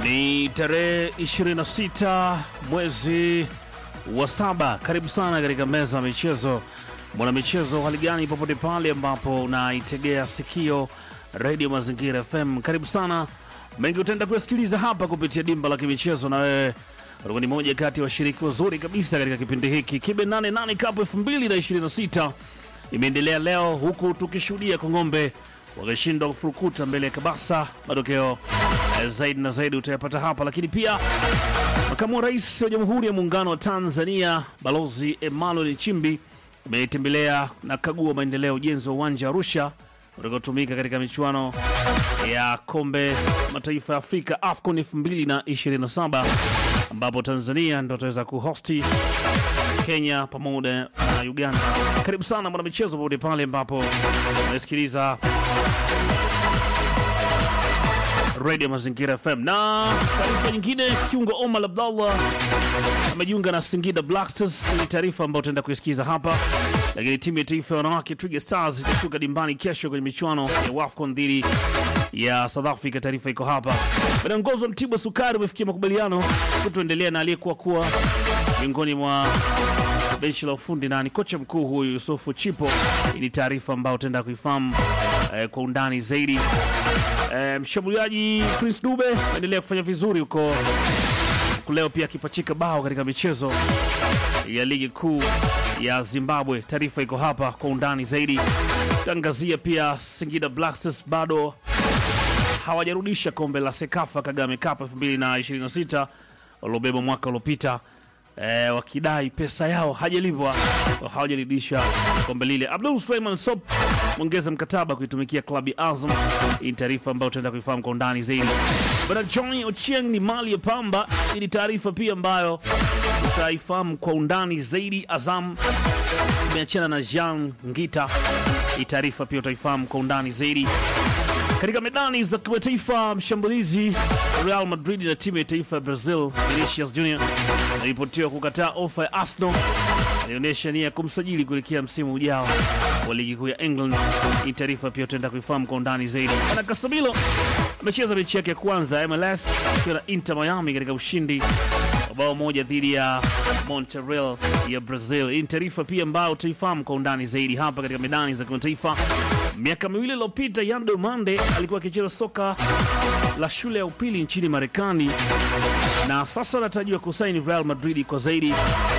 Ni tarehe 26 mwezi wa saba. Karibu sana katika meza ya michezo. Mwana michezo, hali gani popote pale ambapo unaitegea sikio redio Mazingira FM, karibu sana. Mengi utaenda kuyasikiliza hapa kupitia dimba la kimichezo, na wewe utakuwa ni moja kati ya washiriki wazuri kabisa katika kipindi hiki. Kibe 88 Cup 2026 imeendelea leo, huku tukishuhudia Kongombe wakishindwa kufurukuta mbele ya Kabasa. Matokeo eh, zaidi na zaidi utayapata hapa, lakini pia makamu wa rais wa Jamhuri ya Muungano wa Tanzania Balozi Emmanuel Nchimbi ametembelea na kagua maendeleo ya ujenzi wa uwanja wa Arusha utakaotumika katika michuano ya kombe mataifa ya Afrika AFCON 2027 ambapo Tanzania ndo ataweza kuhosti Kenya pamoja na Uganda. Karibu sana mwanamichezo popote pale ambapo unasikiliza Radio Mazingira FM. Na taarifa nyingine, kiungo Omar Abdallah amejiunga na Singida Black Stars. Ni taarifa ambayo tutaenda kuisikiza hapa, lakini timu ya taifa ya wanawake Twiga Stars itashuka dimbani kesho kwenye michuano ya WAFCON dhidi ya South Africa. Taarifa iko hapa. Viongozi wa Mtibwa Sukari umefikia makubaliano kutoendelea na aliyekuwa kuwa miongoni mwa benchi la ufundi na ni kocha mkuu huyu Yusufu Chipo. Hii ni taarifa ambayo utaenda kuifahamu eh, kwa undani zaidi. Eh, mshambuliaji Prince Dube anaendelea kufanya vizuri huko huku leo pia akipachika bao katika michezo ya ligi kuu ya Zimbabwe. Taarifa iko hapa kwa undani zaidi. Tangazia pia Singida Black Stars bado hawajarudisha kombe la Sekafa Kagame Cup 2026 waliobeba mwaka uliopita e, wakidai pesa yao hajalipwa, hawajarudisha kombe lile. Abdul Suleiman Sop mwongeza mkataba kuitumikia klabu ya Azam. Hii ni taarifa ambayo tutaenda kuifahamu kwa undani zaidi. Bwana Johnny Ochieng ni mali ya Pamba. Hii ni taarifa pia ambayo utaifahamu kwa undani zaidi. Azam imeachana na Jean Ngita. Hii taarifa pia utaifahamu kwa undani zaidi. Katika medani za kimataifa, mshambulizi Real Madrid na timu ya taifa ya Brazil Vinicius Junior anaripotiwa kukataa ofa ya Arsenal. Alionyesha nia ya kumsajili kuelekea msimu ujao wa ligi kuu ya England. Hii taarifa pia utaenda kuifahamu kwa undani zaidi. Ana Casemiro amecheza mechi yake ya kwanza ya MLS akiwa na Inter Miami katika ushindi wa bao moja dhidi ya Monterrey ya Brazil. Hii ni taarifa pia ambayo utaifahamu kwa undani zaidi hapa katika medani za kimataifa. Miaka miwili iliyopita Yando Mande alikuwa akicheza soka la shule ya upili nchini Marekani na sasa anatarajiwa kusaini Real Madrid kwa zaidi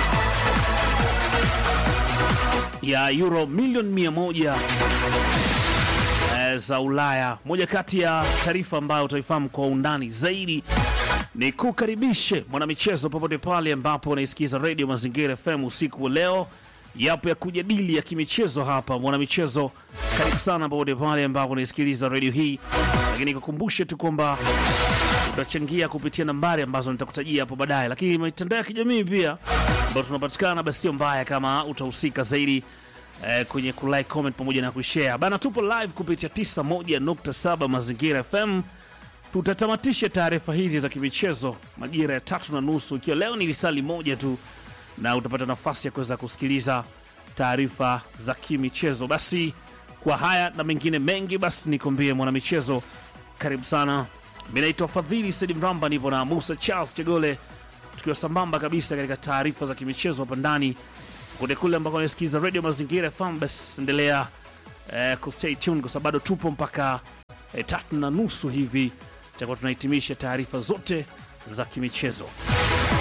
ya euro milioni mia moja eh, za Ulaya. Moja kati ya taarifa ambayo utaifahamu kwa undani zaidi ni kukaribishe mwanamichezo popote pale ambapo unaisikiza redio Mazingira FM usiku wa leo. Yapo ya kujadili ya kimichezo hapa mwanamichezo, karibu sana popote pale ambapo unaisikiliza redio hii, lakini kukumbushe tu kwamba utachangia kupitia nambari ambazo nitakutajia hapo baadaye, lakini mitandao ya kijamii pia ambayo tunapatikana, basi sio mbaya kama utahusika zaidi eh, kwenye kulike, comment pamoja na kushare bana. Tupo live kupitia 91.7 Mazingira FM. Tutatamatisha taarifa hizi za kimichezo majira ya tatu na nusu, ikiwa leo ni lisali moja tu, na utapata nafasi ya kuweza kusikiliza taarifa za kimichezo. Basi kwa haya na mengine mengi, basi nikwambie mwanamichezo, karibu sana. Mi naitwa Fadhili Sedi Mramba, nipo na Musa Charles Chegole, tukiwa sambamba kabisa katika taarifa za kimichezo hapa ndani kule kule ambako nasikiliza Radio Mazingira FM. Basi endelea eh, kustay tuned kwa sababu bado tupo mpaka eh, tatu na nusu hivi tutakuwa tunahitimisha taarifa zote za kimichezo.